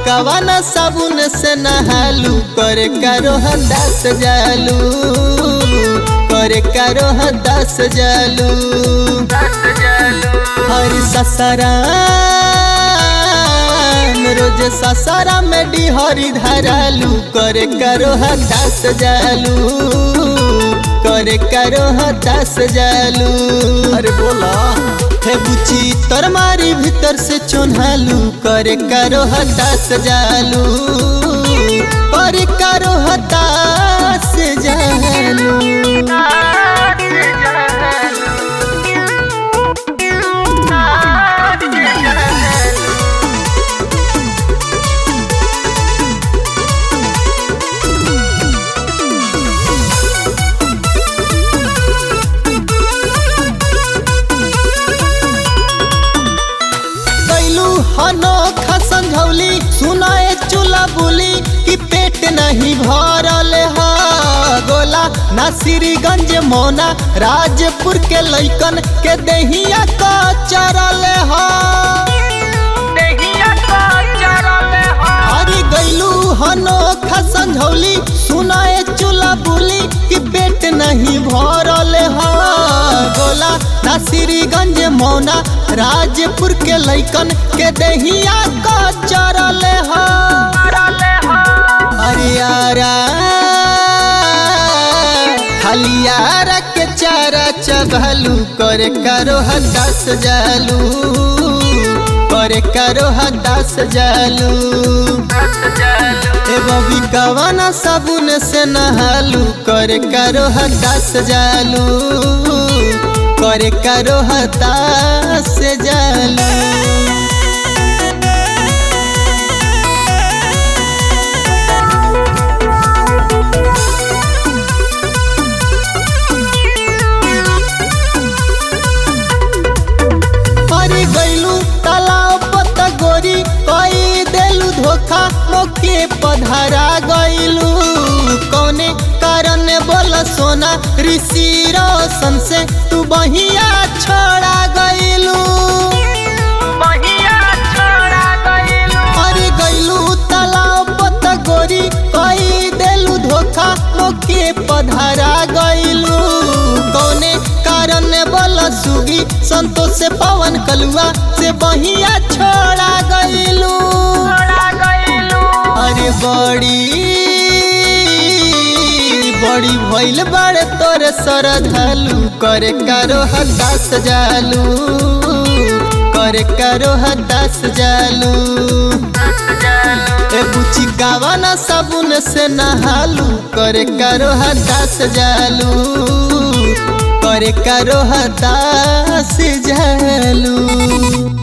कवाना साबुन से नहालू करे करो दस जालू करे करो दस जालू हर ससरा रोज ससरा में डिहरी धरालू करे करो दस जालू करे करो दस जालू अरे बोला हे बुची तोर मारी भीतर से चोन्हालू करे करो दस जालू करे करो दस जालू कैलू अनोखा समझौली सुनाए चूल्हा बोली कि पेट नहीं भरल है गोला नासिरगंज मोना राजपुर के लैकन के दहिया का चरल है हरी गैलू अनोखा समझौली सुनाए चूल्हा बोली कि पेट नहीं भरल है गोला नासिरगंज मोना राजपुर के लैकन के दहिया का चरल है हरियारा हलियारा के चारा चबलू करे करो दस जालू करे करो दस जालू ए बबी कवाना साबुन से नहालू करे करो दस जालू करे करो दस जालू हरी गैलू तालाब पत गोरी कई देलू धोखा मोके पधरा गैलू कौने कारण बोल सोना ऋषि रोशन से तू बहिया छोड़ा गैलू हरी गैलू तालाब पत गोरी कई देलू धोखा मोके पधरा गैलू कौने कारण बोल सुगी संतोष से पवन कलुआ से बहिया छोड़ा गैलू अरे बड़ी बड़ी भइल बड़े तोरे सरधलू करे करो दस जालू करे करो दस जालू ए बुची गावाना साबुन से नहालू करे करो दस जालू करे करो दस जालू